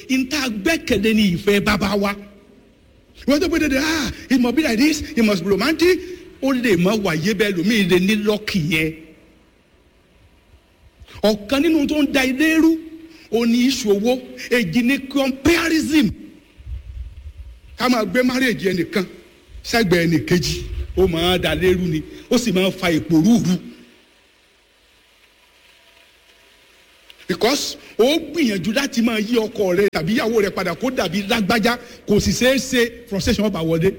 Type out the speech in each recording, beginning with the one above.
níta gbẹ́kẹ̀lé ní ìfẹ́ bàbá wa wọ́n tó gbé dédé ah it must be like this it must be romantic ó lè má wáyé bẹ́ẹ̀ lómi lè ní lọ́ọ̀kì yẹn ọ̀kan nínú tó ń da ilé rú òní ìṣòwò èjì ní comparison ká máa gbé marriage ẹnìkan sẹ́gbẹ̀ẹ́ ẹnìkejì ó máa da lérú ni ó sì máa fa ìpòrúurú because ó gbìyànjú láti máa yí ọkọ rẹ tàbí ìyàwó rẹ padà kó dàbí lágbájá kò sì ṣeé ṣe frustration ọba wọlé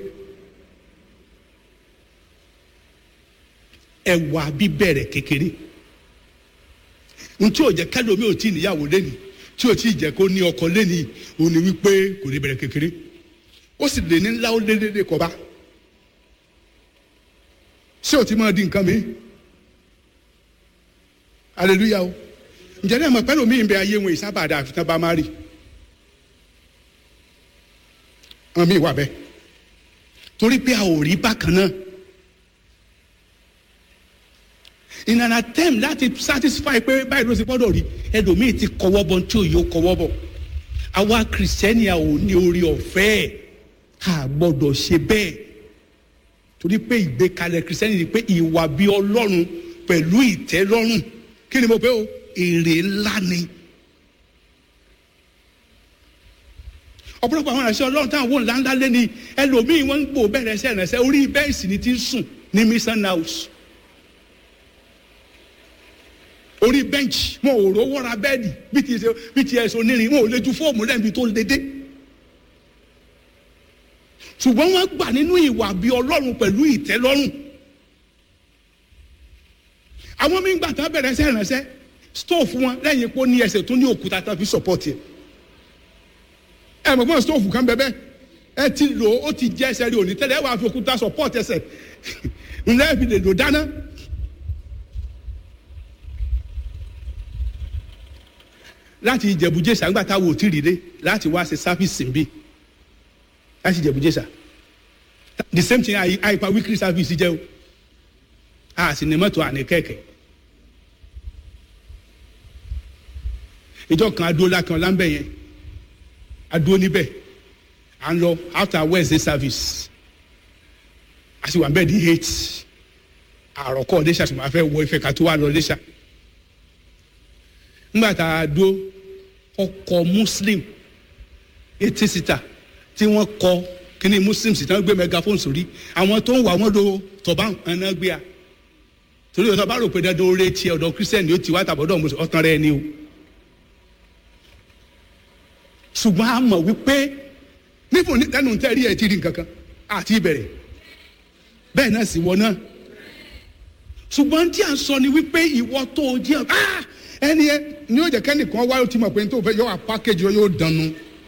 ẹwà bíbẹ̀rẹ̀ kékeré ntí ò jẹ́ kẹ́lómi ò tí ì níyàwó lẹ́ni tí ò tí ì jẹ́ kó ní ọkọ lẹ́ni òní wípé kò ní bẹ̀rẹ̀ kékeré ó sì lè ní ńlá ó lé lédè kọba ṣé o ti máa di nǹkan mi hallelujah o ǹjẹ́ náà mọ̀ pẹ́lú mi ń bẹ ayé wọn ìsábàdà àfitán bá má rí wọn mi wà bẹ́ẹ̀ torí pé a ò rí bákan náà in an attempt láti satisfy pé báyìí ló ti gbọ́dọ̀ rí ẹlòmíì ti kọwọ́ bọ̀ tí ò yóò kọwọ́ bọ̀ àwa kìrìsìtẹ́nì a ò ní orí ọ̀fẹ́ ẹ̀ a gbọ́dọ̀ ṣe bẹ́ẹ̀ torí pé ìgbékalẹ̀ kìrìsìtẹ́nì ni pé ìwà bí ọlọ́run pẹ̀lú ìtẹ́lọ́rùn kí ni mo pé o èrè ńlá ni. ọ̀pọ̀lọpọ̀ àwọn ìránṣẹ́ ọlọ́run táwọn wò ńláńlá lé ní ẹlòmíì wọ́n ń gbò bẹ̀rẹ̀ ẹsẹ̀ ìránṣẹ́ orí bẹ́ẹ̀sì ni ti ń sùn ní mission house orí bẹ́ǹchì wọn ò rówó ra bẹ́ẹ̀dì bí ti ṣe bí ti ẹ̀sùn onírin wọn ò lè ju fóòmù lẹ́bi tó dédé ṣùgbọ́n wọ́n gbà nínú ìwà bí ọlọ́run pẹ̀lú ìtẹ́lọ́rùn àwọn mí gbà tán bẹ̀rẹ̀ ẹsẹ̀ ìránṣẹ́ stóòfù wọn lẹ́yìn pé ó ní ẹsẹ̀ tó ní òkúta tán fi sọ̀pọ̀tì ẹ̀ ẹ̀ mọ̀ fún stóòfù kan bẹ́ẹ̀ ẹ ti lò ó ti jẹ́ ẹsẹ̀ rí òní tẹ́lẹ̀ ẹ wàá fi òkúta sọ̀pọ̀tì ẹsẹ̀ ńlẹ́ fi lè lò dáná. láti ìjẹ̀bújẹsà ńgbà táwọn ò tí ì rí dé láti wá ṣe sáfìsì ń bì láti ìjẹ̀bújẹsà the same thing àìpa weekly service jẹ́ o a sì ní mọ́tò àní kẹ̀kẹ́ ìjọ kan adó lákan láńbẹ̀ yẹn adó níbẹ̀ à ń lọ after wednesday service a sì wà ń bẹ̀ ní eight àròkọ ọ̀dẹ́sà sì máa fẹ́ wọ ìfẹ́ ká tó wà lọ ọ̀dẹ́sà ńgbà tá a dó ọkọ̀ muslim etí síta tí wọ́n kọ kíní muslim sì tán gbé megaphone sórí àwọn tó ń wà wọ́n lo tọ̀bá ẹ̀nà gbé a torí ọ̀tọ̀ bá rò pé dandan oore tiẹ̀ ọ̀dọ̀ christian ni ó ti wá tàbọ̀dọ̀ mùsùlùmí ọ̀tàn rẹ̀ ni o ṣùgbọ́n a mọ̀ wípé nífò ní kánú tẹ́rí ẹ̀ ti rí nǹkan kan àti ìbẹ̀rẹ̀ bẹ́ẹ̀ náà sì wọ náà ṣùgbọ́n tí a sọ ni wípé ìwọ tó o jẹ́ ah ẹni ẹ ní yóò jẹ kẹ́nìkan wáyé tí mo pè ní tó fẹ́ yọ wá pákéjì yóò dànù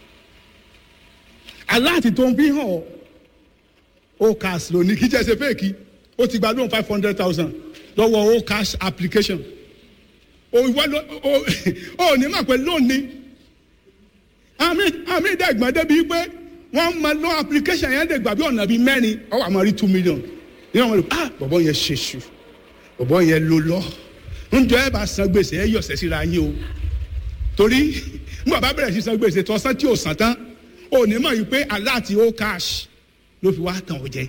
aláàtì tó ń fi hàn ọ́ o cash lónìí kí jẹ́ ṣe fẹ́ẹ̀kì ó ti gba loan five hundred thousand lọ́wọ́ o cash application o ìwọ ló o ò ní mà pé loan ni àmì àmì ìdẹ́gbọ̀n débi pé wọ́n mọ loan application yẹn lè gbà bí ọ̀nà bíi mẹ́rin ọwọ́ àmọ́ rí two million nínú àwọn olùkọ́ ah bọ̀bọ̀ yẹn ṣe ṣù bọ̀bọ̀ yẹn ló lọ́ọ́ njọ ẹ bá san gbèsè ẹ yọ̀sẹ̀ síra yín o torí mo bá bẹ̀rẹ̀ sí san gbèsè tó san tí o san tán o ní mọ̀ yìí pé aláàtì ó cash ló fi wá tàn ó jẹ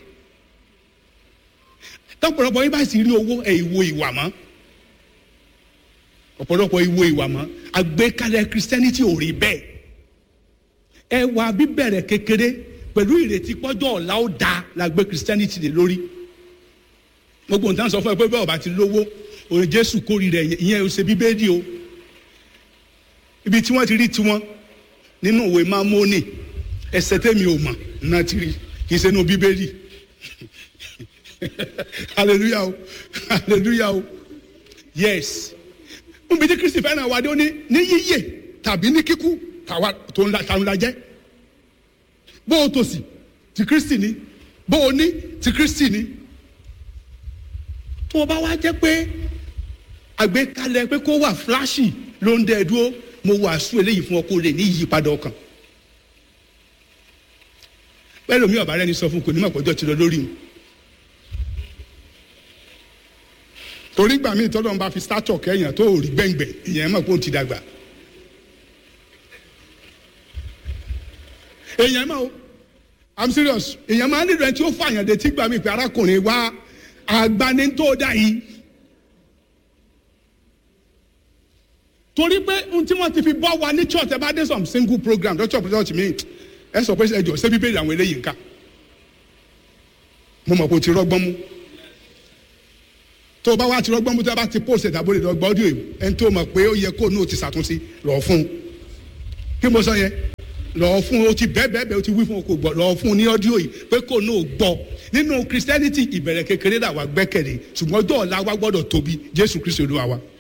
tọpọlọpọ yín bá sì rí owó ẹ ìwo ìwà mọ́ ọ̀pọ̀lọpọ̀ ìwo ìwà mọ́ àgbékalẹ̀ christianity ò rí bẹ́ẹ̀ ẹ wà bíbẹ̀rẹ̀ kékeré pẹ̀lú ìrètí pọ́jọ́ ọ̀la ó da la gbé christianity lé lórí gbogbo nǹkan sọ fún ẹ pé bẹ́ẹ̀ ọba ti lówó òun jésù kórìíra ìyẹn ò ṣe bíbélì o ibi tí wọ́n ti rí tiwọn nínú ìwé mámónì ẹsẹ̀ tẹ́mi ò mọ̀ náà ti rí kì í ṣe inú bíbélì hallelujah o hallelujah o yes níbi tí kristi fẹ́ràn wa dé ó ní ní yíyè tàbí ní kíkú tàwa tó ń la tàun la jẹ́ bó o tòsí ti kristi ni bó o ní ti kristi ni tó o bá wá jẹ́ pé àgbékalẹ̀ pé kó wà fúláṣì ló ń dẹ́ dúró mo wàásù eléyìí fún ọ kó lè ní ìyípadà ọkàn bẹ́ẹ̀ lómi ọ̀bá rẹ ni sọ fún kò ní mọ̀ pọ́jọ́ ti lọ lórí mi torí gbà mí tọ́lọ́ ń bá fi sátọ̀ kẹ́yìn tó rí gbẹ̀ngbẹ̀ ìyẹn mọ̀ pé ó ti dàgbà èèyàn máa o i'm serious èèyàn máa nílò ẹni tí ó fààyàn dé tí gbà mí pé arákùnrin wa àgbani tó dá yìí torí pé ohun tí wọ́n ti fi bọ́ wa ní church ẹ bá dé some single program lọ́jọ́ pé church mi ẹ sọ pé ẹjọ ṣé bíbélì àwọn eléyìí nǹka mo mọ̀ pé o ti rọ́gbọ́n mú tó o bá wá ti rọ́gbọ́n mú tó o bá ti post ẹ̀dá bóde lọ́gbọ́n ọdún yìí ẹni tó mọ̀ pé ó yẹ kó o náà ti ṣàtúnṣe lọ́ọ́ fún un kí mo sọ yẹn lọ́ọ́ fún un o ti bẹ́ẹ̀ bẹ́ẹ̀ bẹ́ẹ̀ o ti wí fún un kò gbọ́ lọ́ọ́ fún un ní ọdún yìí pé kó o náà gbọ́ nínú christianity ìbẹ̀rẹ̀ kékeré làwa gbẹ́kẹ̀lé ṣùgbọ́n ọjọ́ ọ̀la wa gbọ́dọ̀ tóbi jésù kristu olúwa wa.